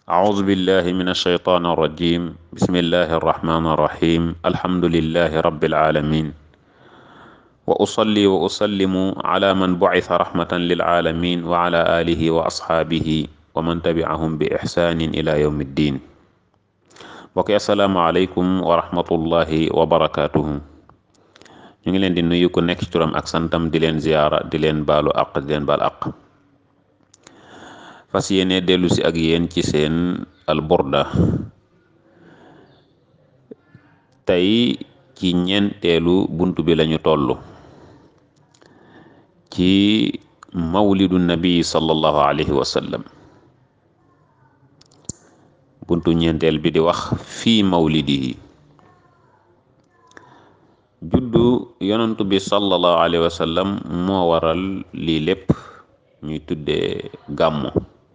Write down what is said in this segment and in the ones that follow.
أعوذ بالله من الشيطان الرجيم بسم الله الرحمن الرحيم الحمد لله رب العالمين وأصلي وأسلم على من بعث رحمة للعالمين وعلى آله وأصحابه ومن تبعهم بإحسان إلى يوم الدين mbokk yi asalaamaaleykum wa rahmatullahi wa barakaatuhu ñu ngi leen di nuyu ku nekk ci turam ak santam di leen ziyaara di leen baalu àq di leen baal àq fas yéene dellu si ak yéen ci seen alburda tey ci ñeenteelu bunt bi lañu toll ci mawlidu nabi sallallahu alayhi wa sallam buntu ñeenteel bi di wax fii mawlidihi juddu yonantu bi sallallahu alayhi wa sallam moo waral lii lépp ñuy tuddee gàmmu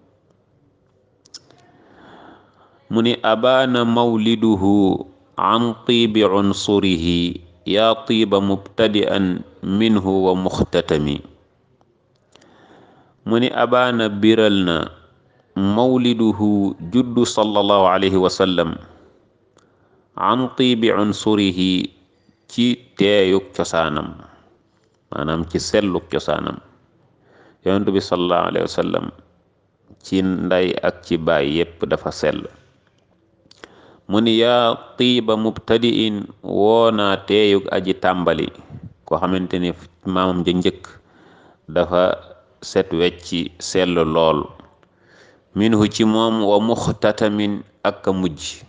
mu ni abaana mawliduhu an tiibi unsurihi yaa tiiba mubtadi'an minhu wa muxtatami mu ni abaana biral na mawliduhu juddu sallallahu alayhi wa sallam an tiibi unsurihi ci teeyuk cosaanam maanaam ci selluk cosaanam yonentu bi sallallahu alayhi wa sallam ci nday ak ci baay yépp dafa sell mu ni yaa tiiba mubtadi'in woonaa teeyug aji tàmbali koo xamante ni maamam ja njëkk dafa set wecci sell lool minhu ci moom wa muxtatamin ak a mujj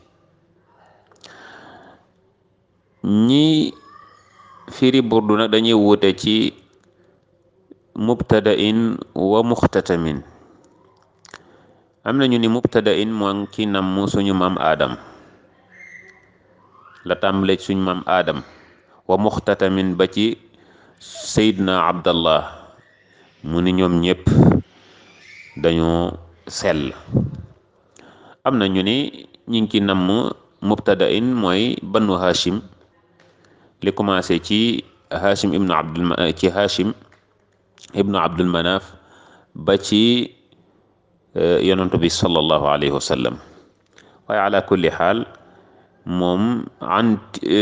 ñi firi burdu nag dañuy wute ci mubtada'in wa muxtatamin am nañu ni mubtada'in moo ci namm suñu maam aadam la tàmbale suñu maam aadam wa muxtatamin ba ci seydna abdallah mu ni ñoom ñépp dañoo sell am na ñu ni ñi ngi ci namm mubtada'in mooy banu hashim li commencé ci hashim ibnu abdul ci hashim ibnu abdul manaf ba ci yonantu bi sallallahu alayhi wa sallam waaye ala kulli xaal moom an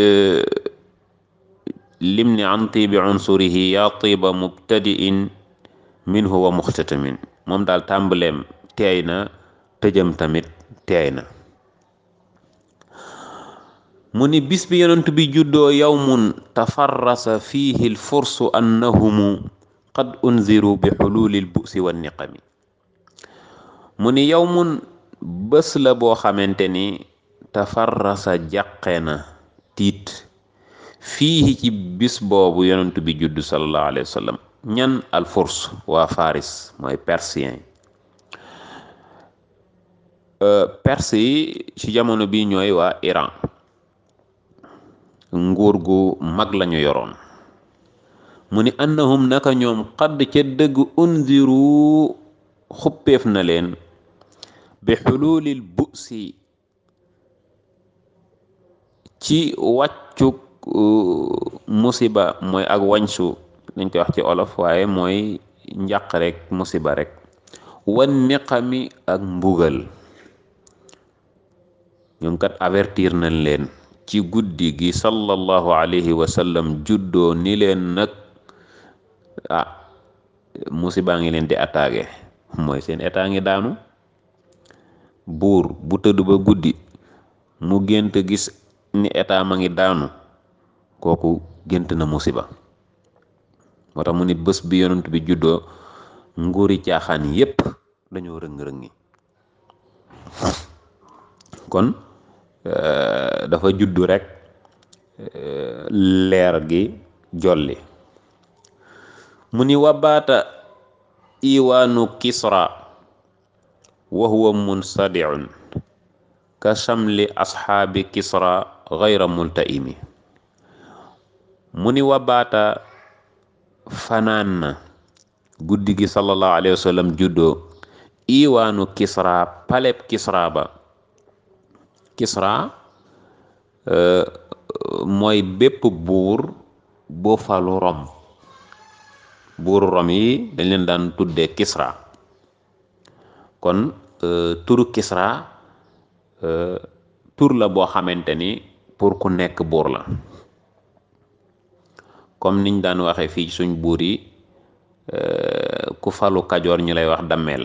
lim ni an tiibi unsurihi yaa tiiba mubtadi'in minhu wa muxtatamin moom daal tàmbaleem teey na tëjëm tamit teey na mu ni bis bi yonent bi juddoo yawmun tafarrasa fiihi lfursu annahumu qad unziru bi xuluuli lbu'si wa niqami mu ni yawmun bés la boo xamante ni tafarrasa jàqe na tiit fiihi ci bis boobu yonent bi juddu sallallahu alayhi wa sallam ñan alfurs waa faris mooy persien perse yi ci jamono bi ñooy waa Iran nguur gu mag lañu yoroon mu ni annahum naka ñoom xadd ca dëgg unziru xuppeef na leen bi xululil busi ci wàccuk musiba mooy ak wañsu dañ koy wax ci olof waaye mooy njàq rek musiba rek wan niqami ak mbugal ñoom kat avertir nañ leen ci guddi gi sallallahu alayhi wa sallam juddoo ni leen nag ah musiba ngi leen di attaqué mooy seen état ngi daanu buur bu tëdd ba guddi mu gént gis ni état ma ngi daanu kooku gént na musiba moo tax mu ni bés bi yonent bi juddoo nguuri caaxaan yépp dañoo rëng-rëngi kon dafa juddu rek leer gi jolli mu ni wabaata iwaanu kisra wa huwa munsadiun ka shamli asxaabi kisra gayra multaimi mu ni wabaata fanaan na guddi gi sallallahu alayhi wa sallam juddoo iwaanu kisra paleb kisra ba kisra mooy bépp buur boo falu rom buuru rom yi dañ leen daan tuddee kisra kon turu Kisra tur la boo xamante ni pour ku nekk buur la comme niñ daan waxe fii suñ buur yi ku falu kajoor ñu lay wax dammeel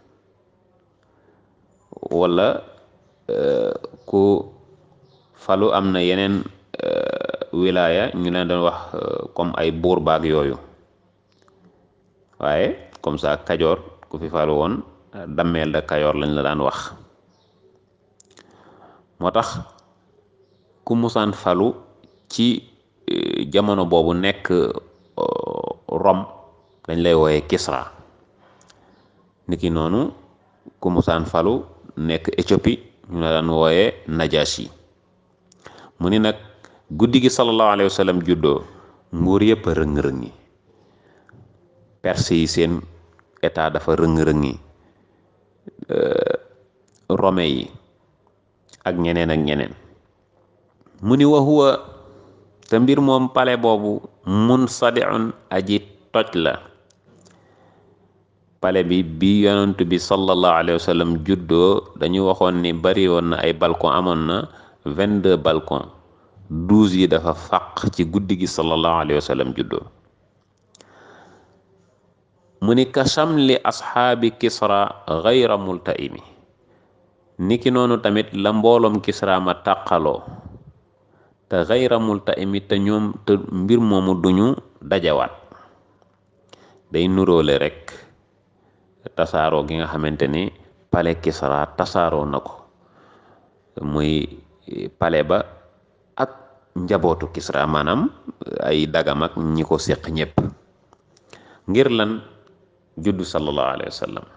wala ku falu am na yeneen wilaya ñu leen doon wax comme ay buur baag yooyu waaye comme ça kajoor ku fi falu woon dammeel da kajoor lañ la daan wax moo tax ku musaan falu ci jamono boobu nekk Rome dañ lay wooye Kisra niki noonu ku musaan falu nekk Éthiopie ñu la daan wooye Najashi mu ni nag guddi gi sallallahu alayhi wa sallam juddoo nguur yëpp a rëng-rëngi perse yi seen état dafa rëng-rëngi rome yi ak ñeneen ak ñeneen mu ni wa huwa te mbir moom pale boobu mun sadiun aji toj la pale bi bi yonent bi sallallahu alayhi wa sallam juddoo dañu waxoon ni bari woon na ay balcon amoon na vingt-deux balcon douze yi dafa fàq ci guddi gi sallallahu alayhi wa sallam juddoo mu ni kacham li asxaabi kisra gayra multaimi niki noonu tamit la mbooloom kisra ma tàqaloo te gayra multaimi te ñoom te mbir moomu duñu dajawaat day nuróole rek tasaaroo gi nga xamante ni pale kisra tasaaroo na ko muy pale ba ak njabootu kisra maanaam ay dagam ak ñi ko séq ñépp ngir lan juddu sallallahu alayhi wa sallam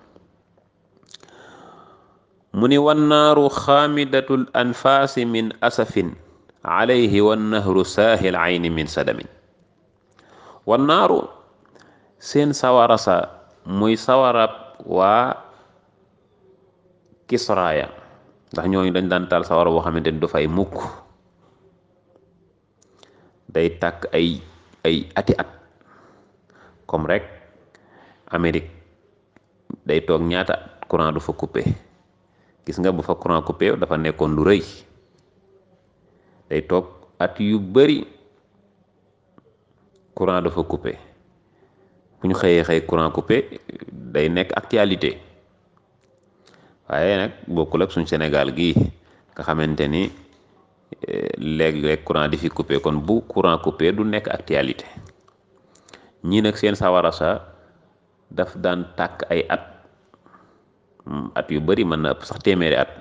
mu ni wannaaru xaamidatul anfaasi min asafin alayhi wannahru saahil ayni min sadamin wannaaru seen sawara sa muy sawarab waa kisraaya ndax ñooñu dañ daan taal sawara boo xamante ni du fay mukk day tàkk ay ay ati at comme rek Amérique day toog ñaata courant du fa coupé gis nga bu fa courant coupé dafa nekkoon lu rëy day toog at yu bari courant dafa coupé bu ñu xëyee xëy courant coupé day nekk actualité waaye nag bokkul ak suñ Sénégal gii nga xamante ni léeg-léeg courant di fi coupé kon bu courant coupé du nekk actualité ñii nag seen sawara sa daf daan tàkk ay at at yu bari mën na ëpp sax téeméeri at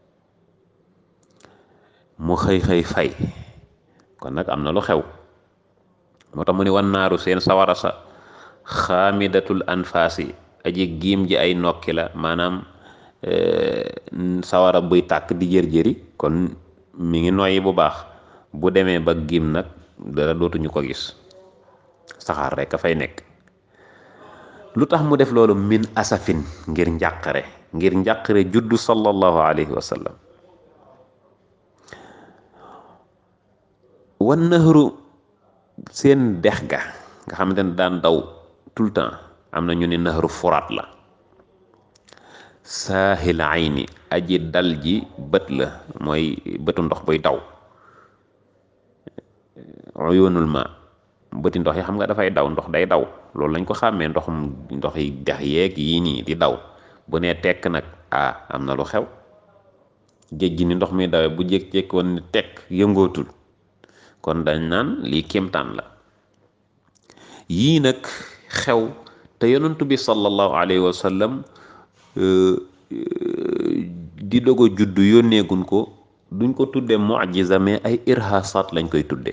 mu xëy xëy fay kon nag am na lu xew moo tax mu ni wan naaru seen sawara sa xaamidatul anfaasi aji giim ji ay nokki la maanaam sawara buy tàkk di jër-jëri kon mi ngi noyyi bu baax bu demee ba giim nag dara dootuñu ko gis saxaar rek a fay nekk lu tax mu def loolu min asafin ngir njàqare ngir njàqare juddu sallallahu alayhi wa sallam wan nahru seen dex ga nga xamante ne daan daw tout le temps am na ñu ne nahru furaat la saahil ayni aji dal ji bët la mooy bëtu ndox buy daw uyunul ma bëti ndox yi xam nga dafay daw ndox day daw loolu lañ ko xàmmee ndoxum ndox yi dex yeeg yii nii di daw bu nee tekk nag ah am na lu xew géej gi ni ndox mi dawee bu jékki-jékki woon ni tekk yëngootul kon dañ naan lii kéemtaan la yii nag xew te yonentu bi sallallahu alayhi wa sallam di dogo juddu yónneegun ko duñ ko tudde mu'jiza mais ay irhasat lañ koy tudde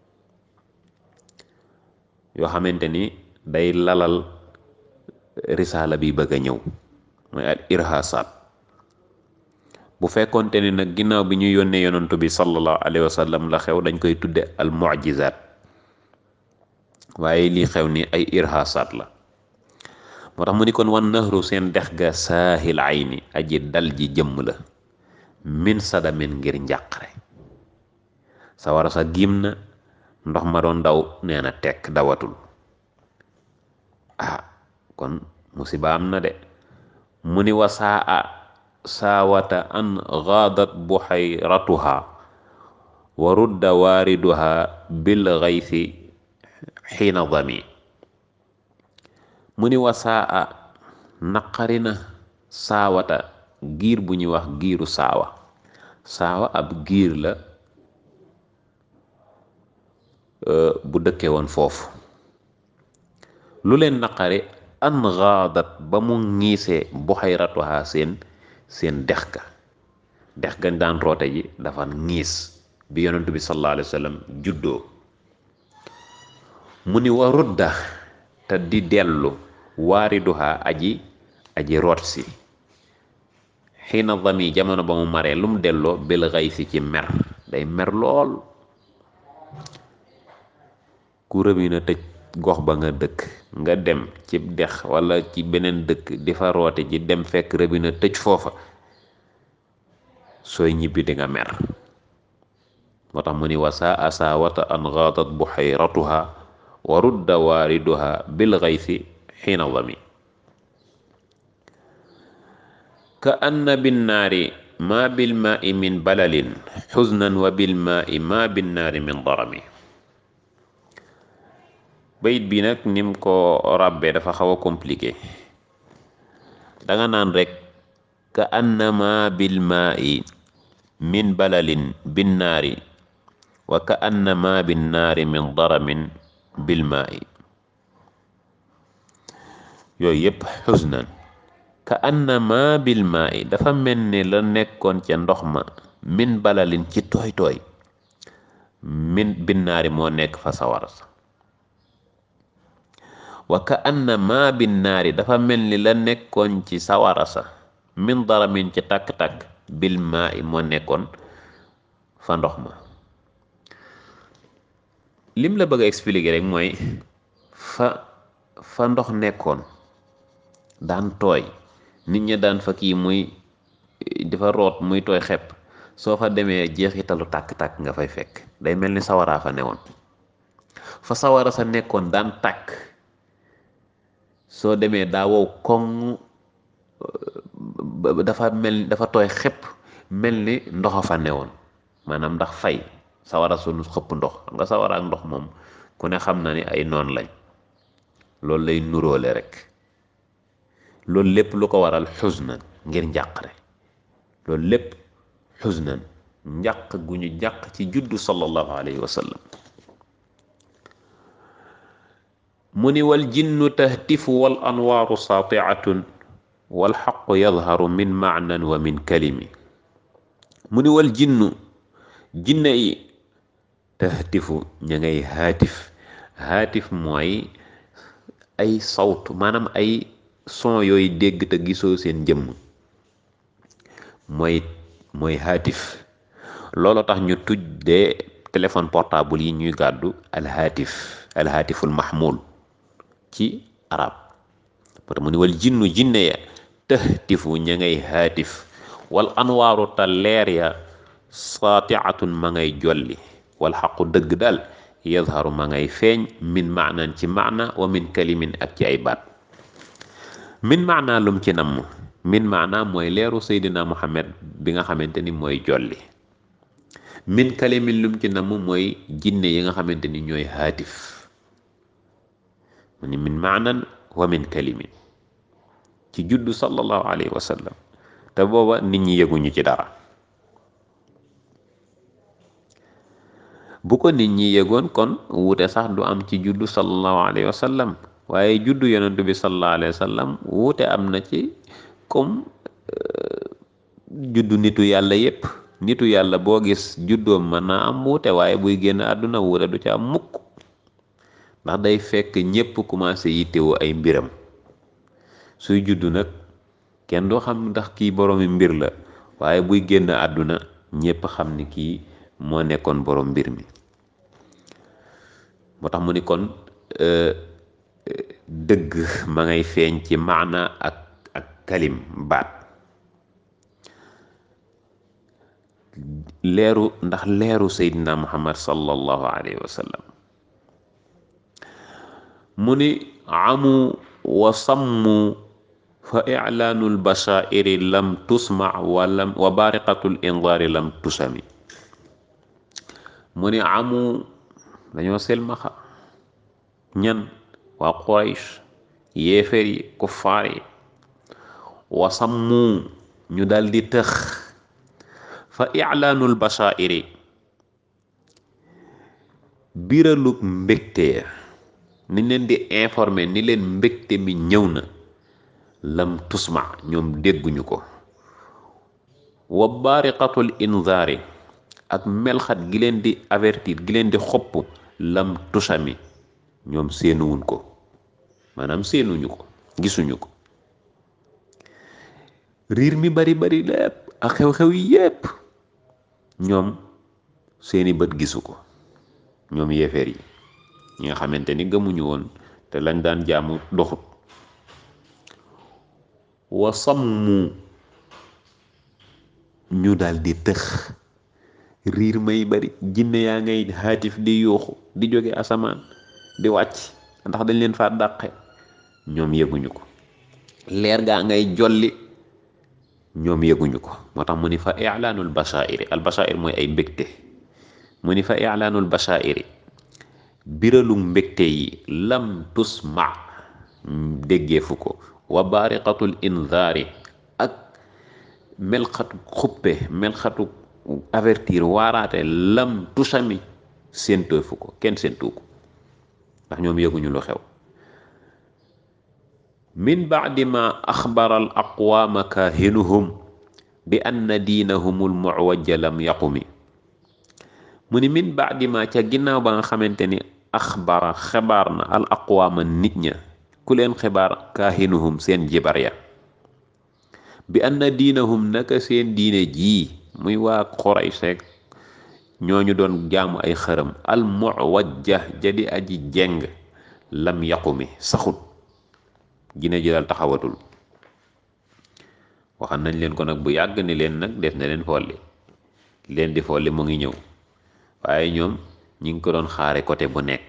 yoo xamante ni day lalal risaala bi bëgg a ñëw mooy al irhasat bu fekkonte ni nag ginnaaw bi ñu yónnee yonantu bi sallallahu alayhi wa sallam la xew dañ koy tudde al mu'jizat waaye lii xew ni ay irhasat la moo tax mu ni kon wan nahru seen dex ga saahil ayni aji dal ji jëmm la min sadamin ngir njàqare sawara sa giim na ndox ma doon daw nee na tekk dawatul ah kon musiba am na de mu ni wasaa a saawata an gaadat buxayratuha wa rudda waariduha bil gaysi xiina dami mu ni wasaa naqari na saawata giir bu ñuy wax giiru saawa saawa ab giir la bu dëkke woon foofu lu leen naqari an gaadat ba mu ngiisee buxayratuha seen seen dex ga dex gañ daan roote ji dafa ngiis bi yonentu bi sallallahu alayhi wa sallam juddoo mu ni wa rudda te di dellu waariduha aji aji root si xiina dami jamono ba mu maree lu mu delloo bil xay si ci mer day mer lool ku rëbina tëj gox ba nga dëkk nga dem ci dex wala ci beneen dëkk di fa roote ji dem fekk rëbina tëj foofa sooy ñibbi di nga mer moo tax mu ni wasa asaawata an gaadat buxayratuha wa rudda waariduha bil xaysi xiina dami ka anna binnaari ma bilmaai min balalin xusnan wa bilmaai ma binnaari min darami bayit bi nag nim ko ràbbee dafa xaw a compliqué danga naan rek ka annama bilmaai min balalin binnaari wa ka annama binnaari min daramin bilmaai yooyu yépp xusnan ka annama bilmaai dafa mel ni la nekkoon ca ndox ma min balalin ci tooy tooy min binnaari moo nekk fa sawara sa wa ka annama binnaari dafa mel ni la nekkoon ci sawara sa min daramin ci takk-takk bilmaai moo nekkoon fa ndox ma lim la bëgg a expliquer rek mooy fa fa ndox nekkoon daan tooy nit ñi daan fa kii muy dafa root muy tooy xepp soo fa demee jeexitalu tàkk-tàkk nga fay fekk day mel ni sawaraa fa newoon fa sawara sa nekkoon daan tàkk soo demee daa wow koŋ dafa mel dafa tooy xepp mel ni ndoxa fa newoon maanaam ndax fay sawara sunu xëpp ndox xam nga sawara ak ndox moom ku ne xam na ni ay noon lañ loolu lay nuróole rek loolu lépp lu ko waral xusnan ngir njàqare loolu lépp xusnan njàq gu ñu njàq ci juddu sallallahu alayhi wa sallam mu ni wal jinnu tahtifu wal anwaaru saatiatun wal xaqu yadharu min maanan wa min kalimi mu ni wal jinnu jinne yi tahtifu ña ngay haatif haatif mooy ay sawt maanaam ay son yooyu dégg te gisoo seen jëmm mooy mooy haatif loolu tax ñu tuddee téléphone portable yi ñuy gàddu alhaatif alhaatiful mahmul ci arab moo tax mu ni wal jinnu jinne ya tahtifu ña ngay haatif wal anwaaru ta leer ya saatiatun ma ngay jolli wal xaqu dëgg daal yadharu ma ngay feeñ min maanan ci maana wa min kalimin ak ci ay baat min maana lum ci namm min maana mooy leeru seydina muhammad bi nga xamante ni mooy jolli min kalimin lum ci namm mooy jinne yi nga xamante ni ñooy haatif mu ni min maanan wa min kalimin ci juddu sallallahu alayhi wa sallam te booba nit ñi yëguñu ci dara bu ko nit ñi yëgoon kon wuute sax du am ci juddu sallallahu alayhi wa sallam waaye juddu yonentu bi sallallahu alayhi wa sallam wuute am na ci comme juddu nitu yàlla yépp nitu yàlla boo gis juddoom mën naa am wuute waaye buy génn àdduna wuute du ci am mukk ndax day fekk ñépp commencé yittewoo ay mbiram suy juddu nag kenn du xam ndax kii boroomi mbir la waaye buy génn àdduna ñépp xam ni kii moo nekkoon borom mbir mi moo tax mu ni kon dëgg ma ngay feeñ ci maana ak ak kalim baat leeru ndax leeru seydina muhammad sallallahu alayhi wa sallam mu ni amu wa sammu fa ilaanul basairi lam tusma walam wa bariqatul indaari lam tusami mu ni amu dañoo selmaxa ñan waa quraysh yéeféer yi kuffaar yi wasammu ñu dal di tëx fa ilaanul basairi biralug mbégte ni leen di informer ni leen mbégte mi ñëw na lam tusma ñoom dégguñu ko wa baariqatul inzaari ak melxat gi leen di avertir gi leen di xopp lam tusami ñoom séenuwuñ ko maanaam séenuñu ko gisuñu ko riir mi bari bari lépp ak xew-xew yi yépp ñoom seeni bët gisu ko ñoom yéeféer yi ñi nga xamante ni gëmuñu woon te lañ daan jaamu doxut wa sammu ñu dal di tëx riir may bari jinne yaa ngay haatif di yuuxu di jóge asamaan di wàcc ndax dañ leen fa dàqe ñoom yëguñu ko leer gaa ngay jolli ñoom yëguñu ko moo tax mu ni fa ilaanul basairi al basair mooy ay mbégte mu ni fa ilaanul basairi biralu mbégte yi lam tusma déggeefu ko wa baariqatul inzaari ak melxatu xuppe melxatu avertir waaraate lam tusami séentoofu ko kenn séentuu ko ndax ñoom yëguñu lu xew min baadi ma axbara al aqwaama kaahinuhum bi anna diinahumul muwajja lam yaqumi mu ni min baadi ma ca ginnaaw ba nga xamante ni axbara xibaar na al aqwaama nit ña ku leen xibaar kaahinuhum seen jibar ya bi anna diinahum naka seen diine jii muy waa Quraysh rek ñooñu doon jaamu ay xërëm al muwajja jadi aji jeng lam yaqumi saxut gine ji daal taxawatul waxan nañ leen ko nag bu yàgg ni leen nag def na leen folli leen di folli mu ngi ñëw waaye ñoom ñi ngi ko doon xaare côté bu nekk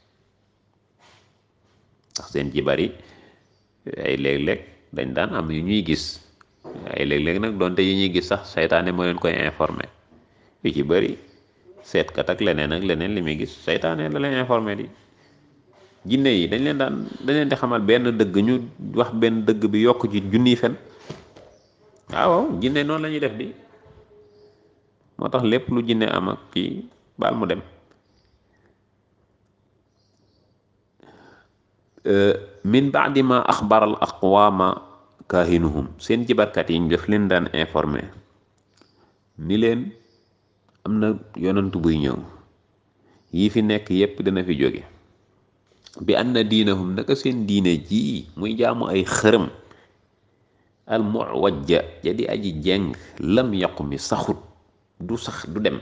ndax seen jibar yi ay léeg-léeg dañ daan am yu ñuy gis ay léeg-léeg nag doonte yi ñuy gis sax seytaane moo leen koy informé yu ci bëri seetkat ak leneen ak leneen li muy gis seytaane la leen informé di jinne yi dañ leen daan dañ leen di xamal benn dëgg ñu wax benn dëgg bi yokk ci junniy fen waaw jinne noonu la ñuy def di moo tax lépp lu jinne am ak kii baal mu dem min baadi ma axbaral aqwaama kaahinuhum seen jibarkat yi ñu def leen daan informé ni leen am na yonantu buy ñëw yii fi nekk yépp dana fi jóge bi anna diinahum naka seen diine ji muy jaamu ay xërëm al muwajja jadi aji jeng lam yaqu mi saxut du sax du dem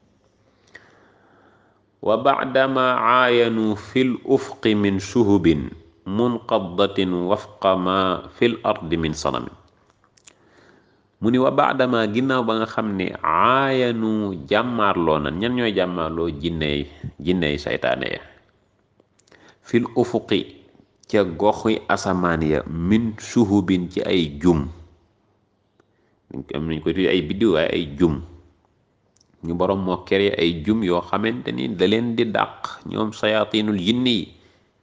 wa baadama aayanu fi l ufqi min shuhubin munqadatin wafqa ma fi l ardi min sanamin mu ni wa baadama ginnaaw ba nga xam ne aayanu jàmmaarloo na ñan ñooy jàmmaarloo jinney jinney saytaane ya fil ufuqi ca goxi asamaan ya min suhubin ci ay jum am nañ ko tudde ay biddiw waaye ay jum ñu boroom moo kere ay jum yoo xamante ni da leen di dàq ñoom sayaatinul jinni yi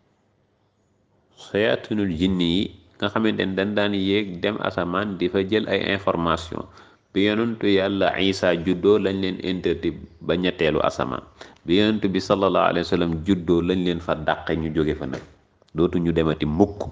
sayaatinul jinni yi nga xamante ni dañ daan yéeg dem asamaan di fa jël ay information bi yonentu yàlla isa juddoo lañ leen interdit ba ñetteelu asamaan bi yonentu bi sallallahu alayhi wa sallam juddoo lañ leen fa dàqe ñu jóge fa nag dootu ñu demati mukk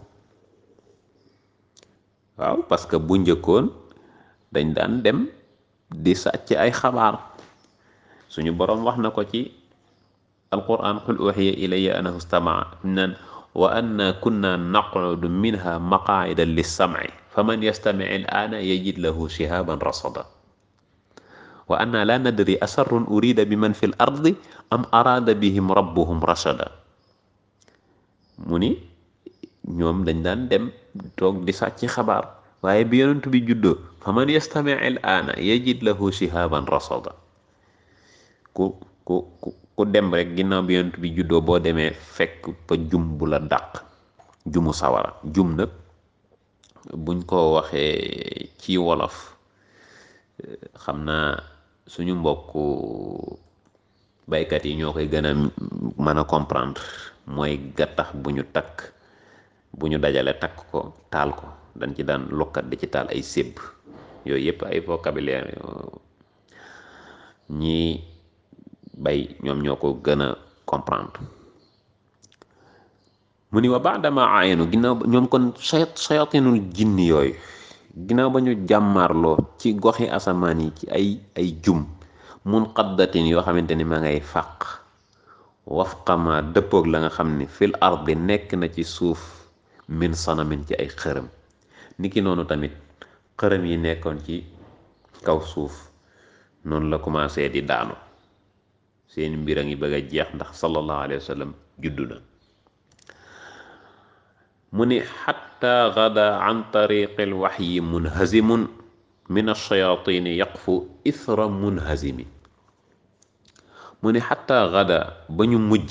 waaw parce que bu njëkkoon dañ daan dem di sàcc ay xabaar suñu boroom wax na ko ci alquran qul uxiya ilayya annahu stamaa nan wa anna kunna naqudu minha maqaida lissamci faman yastamic al'aana yajid lahu shihaban rasada wa anna la nadri asarrun urida biman fi l ardi am araada bihim rabbuhum rashada mu ni ñoom dañ daan dem toog di sàcc xabaar waaye bi yonent bi juddoo faman yastamic al'aana yajid lahu shihaban rasada ku ku ku dem rek ginnaaw bi yonent bi juddoo boo demee fekk fa jum bu la dàq jumu sawara jum nag buñ ko waxee ci wolof xam naa suñu mbokku baykat yi ñoo koy gën a mën a comprendre mooy gattax bu ñu takk bu ñu dajale takk ko taal ko dañ ci daan lokkat di ci taal ay sébb yooyu yëpp ay vocabulaire ñi bay ñoom ñoo ko gën a comprendre mu ni wa baadama ayenu ginnaaw ñoom kon sayat sayatinul jinni yooyu ginnaaw ba ñu jàmmaarloo ci goxi asamaan yi ci ay ay jum mun xaddatin yoo xamante ni ma ngay fàq wafqama dëppoog la nga xam ni fil ardi nekk na ci suuf min sanamin ci ay xërëm niki noonu tamit xërëm yi nekkoon ci kaw suuf noonu la commencé di daanu seen mbir a ngi bëgg a jeex ndax sallallahu alayhi wa sallam juddu na mu ni xatta gada an tariqi alwaxyi munhazimun min alshayatini yaqfu ithra munhazimi mu ni xatta gada ba ñu mujj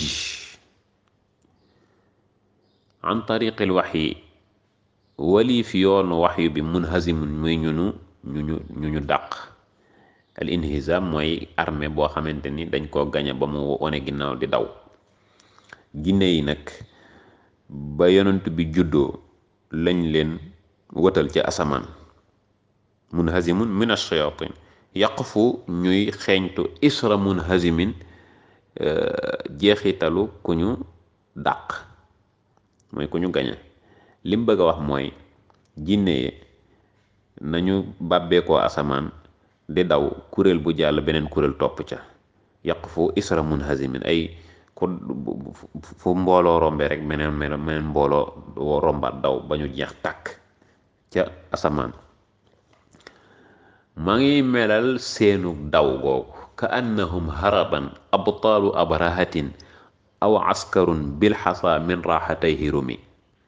an tariqi alwaxyi waliif yoonu waxyu bi munhazimun muy ñunu ñuñu ñu ñu dàq al inhizam mooy armée boo xamante ni dañ koo gañe ba mu wone ginnaaw di daw ginne yi nag ba yonent bi juddoo lañ leen wëtal ci asamaan munhazimun min ash-shayatin yaqfu ñuy xeeñtu isra munhazimin jeexitalu ku ñu dàq mooy ku ñu gañe lim bëgg a wax mooy jinne yi nañu bàbbeekoo asamaan di daw kuréel bu jàll beneen kuréel topp ca yaqfu isra munhazimin ay ku fu mbooloo rombe rek meneen meneen mbooloo rombaat daw ba ñu jeex tàkk ca asamaan maa ngi melal seenu daw googu ka annahum haraban abtaalu abrahatin aw askarun bilxasa min raxatayhi rumi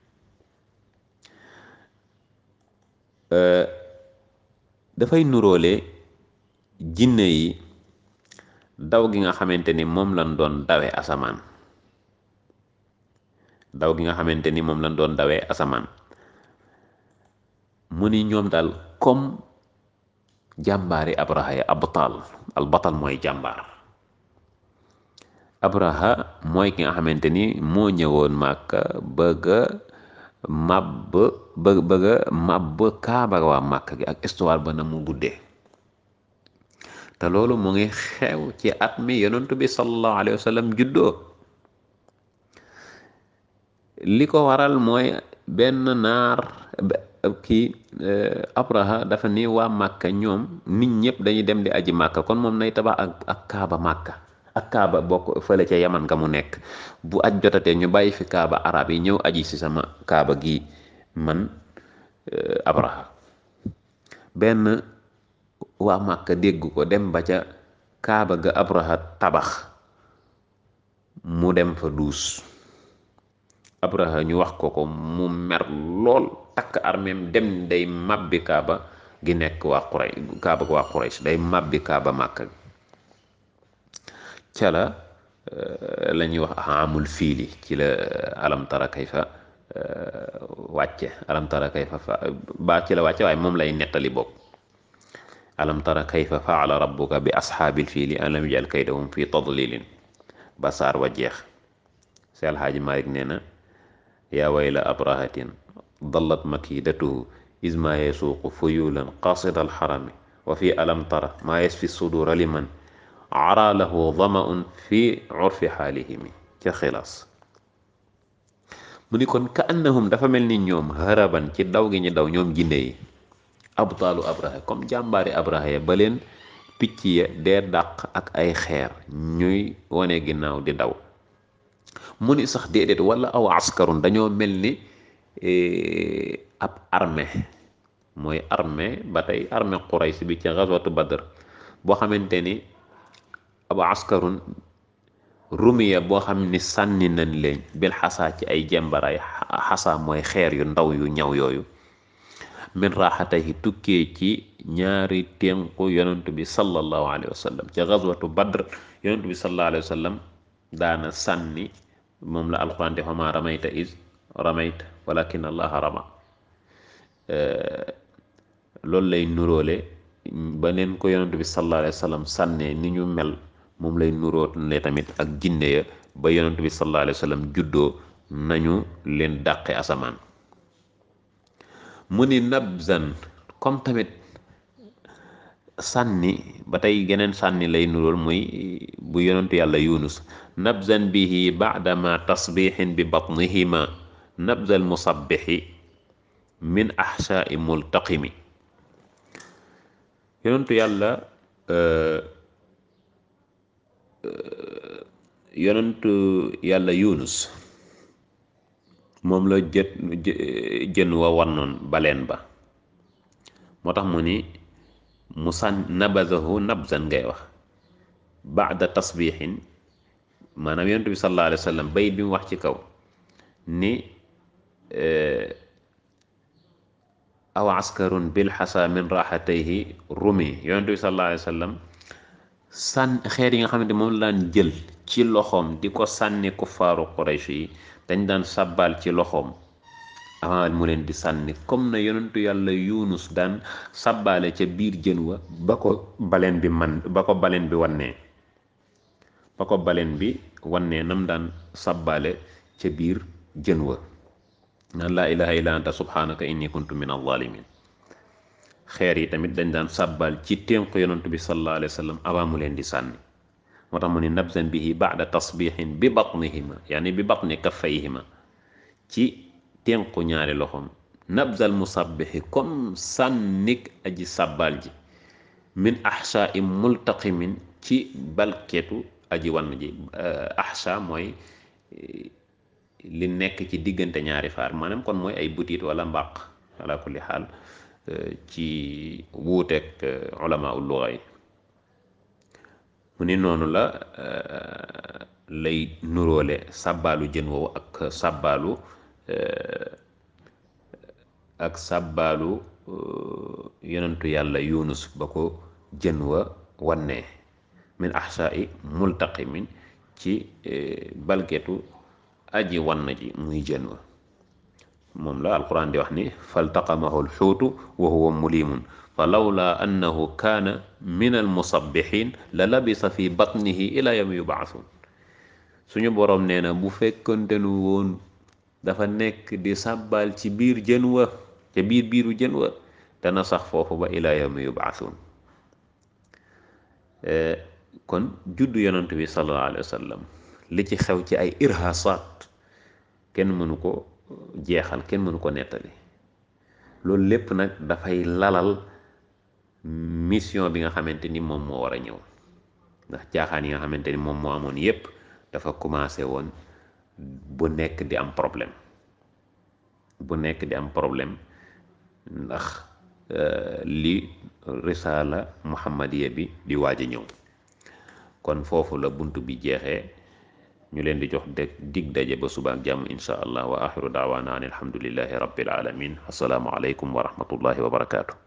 dafay nuróole jinne yi daw gi nga xamante ni moom lañ doon dawe asamaan daw gi nga xamante ni moom lañ doon dawee asamaan mu ni ñoom daal comme jàmbaari abraha ya abtal al batal mooy jàmbaar abraha mooy ki nga xamante ni moo ñëwoon màkka bëgga màbb bë bëgga màbb kaaba waa màkk gi ak histoire ba na mu guddee te loolu mu ngi xew ci at mi yonentu bi sallallahu alayhi wa sallam juddoo li ko waral mooy benn naar kii abraha dafa ni waa màkka ñoom nit ñëpp dañuy dem di aji màkka kon moom nay tabax ak ak kaaba màkka ak kaaba bokk fële ca yaman nga mu nekk bu aj jotatee ñu bàyyi fi kaaba arab yi ñëw aji si sama kaaba gi man abraha benn waa màkka dégg ko dem ba ca kaaba ga abraha tabax mu dem fa duus abraha ñu wax ko ko mu mer lool takk armeem dem day màbbi kaaba gi nekk waa Quraysh kaaba ga waa Quraysh day màbbi kaaba màkka ca la la ñuy wax amul fiili ci la alam tara kayfa wàcce alam tara kayfa fa ba ci la wàcce waaye moom lay nettali bopp alam tara kayfa faala rabbuka bi ashaabil fiili alam yajal kaydahum fi tadlilin ba saar wa jeex si alxaaji Malik nee na yaa wayla abrahatin dallat makidatuhu isma yesuuqu fuyulan qasida alxarami wa fi alam tara maa yasfi sudura liman ara lahu damaun fi urfi xaalihimi ca xilaas mu ni kon ka annahum dafa mel ni ñoom haraban ci daw gi ñu daw ñoom jinne yi abtaalu abraha comme jàmbaari abraha ya ba leen picc ya dee dàq ak ay xeer ñuy wane ginnaaw di daw mu ni sax déedéet wala aw askarun dañoo mel ni ab armée mooy armée ba tey armée Quraysh bi ci gazwatu Badr boo xamante ni aw askarun rumiya boo xam ni sànni nañ leen bil xasaa ci ay jembaraay xasaa mooy xeer yu ndaw yu ñaw yooyu min raaxatayhi tukkee ci ñaari ténku yonentu bi sallallahu alayhi wa sallam ci gazwatu badr yonentu bi sallallahu alayhi wa sallam daana sànni moom la alquran de fama ramayta is ramayta walakin allaha rama loolu lay nuróole ba neen ko yonent bi sallallahu alayhi wa sallam sànnee ni ñu mel moom lay nuróole tamit ak jinne ya ba yonent bi sallallahu alayhi wa sallam juddoo nañu leen dàqe asamaan mu ni nabzan comme tamit sànni ba tey geneen sànni lay nuróol muy bu yonentu yàlla yunus nabzan bihi baadama tasbixin bi batnihima nabzal musabbixi min axshaai multaqimi yonentu yàlla yonentu yàlla yunus moom la jët jën wa wannoon baleen ba moo tax mu ni mu sàn nabazahu nabzan ngay wax baada tasbixin maanaam yonent bi sallallahu alayhi wa sallam bayit bi mu wax ci kaw ni aw askarun bil xasa min raxatayhi rumi yonent bi sallallahu alayhi wa sallam sànn xeer yi nga xamante moom la daan jël ci loxoom di ko sànni kuffaaru quraysh yi dañ daan sàbbaal ci loxoom avant mu leen di sànni comme na yonentu yàlla yunus daan sàbbaale ca biir jën wa ba ko baleen bi man ba ko baleen bi wannee ba ko baleen bi wannee nam daan sàbbaale ca biir jën wa naan laa ilaha illa anta subhanaka inni kuntu min alzalimin xeer yi tamit dañ daan sàbbaal ci ténk yonentu bi sallallahu alayhi wa sallam avant mu leen di sànni moo tax mu ni nabzan bihi baada tasbixin bi batnihima yaani bi batni kaffayhima ci tenku ñaari loxoom nabzal musabbixi comme sànnik aji sàbbaal ji min axsha i multaqimin ci balketu aji wann ji axsha mooy li nekk ci diggante ñaari faar maanaam kon mooy ay butit wala mbàq ala kulli xaal ci wuuteeg ulama ul luga yi mu ni noonu la lay nuróole sàbbaalu jën woowu ak sàbbaalu ak sàbbaalu yonentu yàlla yunus ba ko jën wa wannee min axshaai multaqimin ci balgetu aji wann ji muy jën wa moom la alquran di wax ni faltaqamahu alxuutu wa huwa mulimun fa lawla annahu kaana min almusabbixin la labisa fi batnihi ila yawmi yubaasun suñu boroom nee na bu fekkante nu woon dafa nekk di sàbbaal ci biir jën wa ca biir biiru jën wa dana sax foofu ba ila yawmi yubaasun kon juddu yonent bi sallallahu alayhi wa sallam li ci xew ci ay irhasat kenn mënu ko jeexal kenn mënu ko nettali loolu lépp nag dafay lalal mission bi nga xamante ni moom moo war a ñëw ndax jaaxaan yi nga xamante ni moom moo amoon yépp dafa commencé woon bu nekk di am problème bu nekk di am problème ndax li risaala muhammadiya bi di waaj a ñëw kon foofu la bunt bi jeexee ñu leen di jox de dig daje ba suba ak jàmm insha allah wa axiru daawaana an alhamdulillahi rabbil alamin assalaamu aleykum wa rahmatullahi wa barakaatu